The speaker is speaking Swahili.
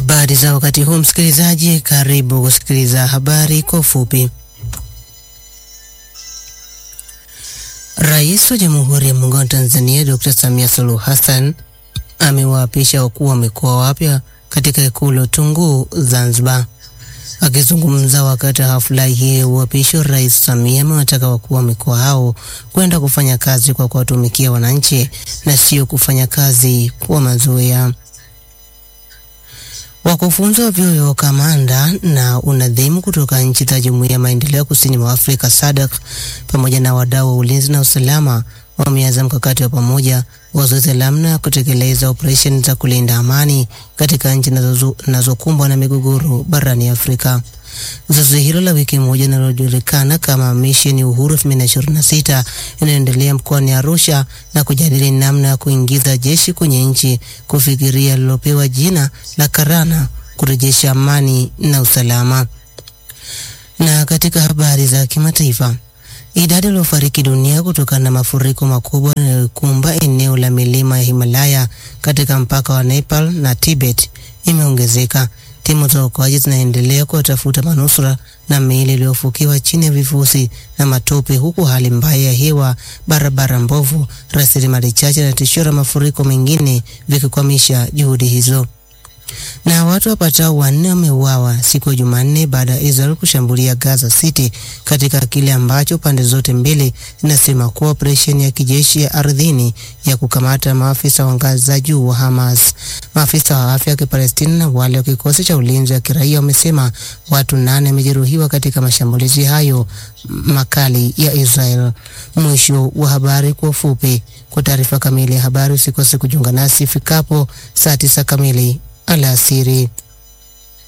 Habari za wakati huu msikilizaji, karibu kusikiliza habari kwa ufupi. Rais wa Jamhuri ya Muungano wa Tanzania Dr. Samia Suluhu Hassan amewaapisha wakuu wa mikoa wapya katika Ikulu Tunguu, Zanzibar. Akizungumza wakati wa hafla hii ya uapisho, Rais Samia amewataka wakuu wa mikoa hao kwenda kufanya kazi kwa kuwatumikia wananchi na sio kufanya kazi kwa mazoea. Wakufunzi wa vyuo vya ukamanda na unadhimu kutoka nchi za Jumuiya ya Maendeleo Kusini mwa Afrika SADC pamoja na wadau wa ulinzi na usalama wameanza mkakati wa pamoja wa zoezi la namna ya kutekeleza operesheni za kulinda amani katika nchi zinazokumbwa na migogoro barani Afrika. Zoezi hilo la wiki moja linalojulikana kama Mission Uhuru 2026 inaendelea mkoani Arusha na kujadili namna ya kuingiza jeshi kwenye nchi kufikiria lilopewa jina la Karana, kurejesha amani na usalama. Na katika habari za kimataifa, idadi waliofariki dunia kutokana na mafuriko makubwa yanayokumba eneo la milima ya Himalaya katika mpaka wa Nepal na Tibet imeongezeka. Timu za uokoaji zinaendelea kuwatafuta manusura na miili iliyofukiwa chini ya vifusi na matope, huku hali mbaya ya hewa, barabara mbovu, rasilimali chache na tishio la mafuriko mengine vikikwamisha juhudi hizo. Na watu wapatao wanne wameuawa siku ya Jumanne baada ya Israel kushambulia Gaza City katika kile ambacho pande zote mbili zinasema kuwa operesheni ya kijeshi ya ardhini ya kukamata maafisa wa ngazi za juu wa Hamas. Maafisa wa afya wa Kipalestina na wale wa kikosi cha ulinzi wa kiraia wamesema watu nane wamejeruhiwa katika mashambulizi hayo makali ya Israel. Mwisho wa habari kwa ufupi. Kwa taarifa kamili ya habari usikose kujiunga nasi ifikapo saa tisa kamili alasiri.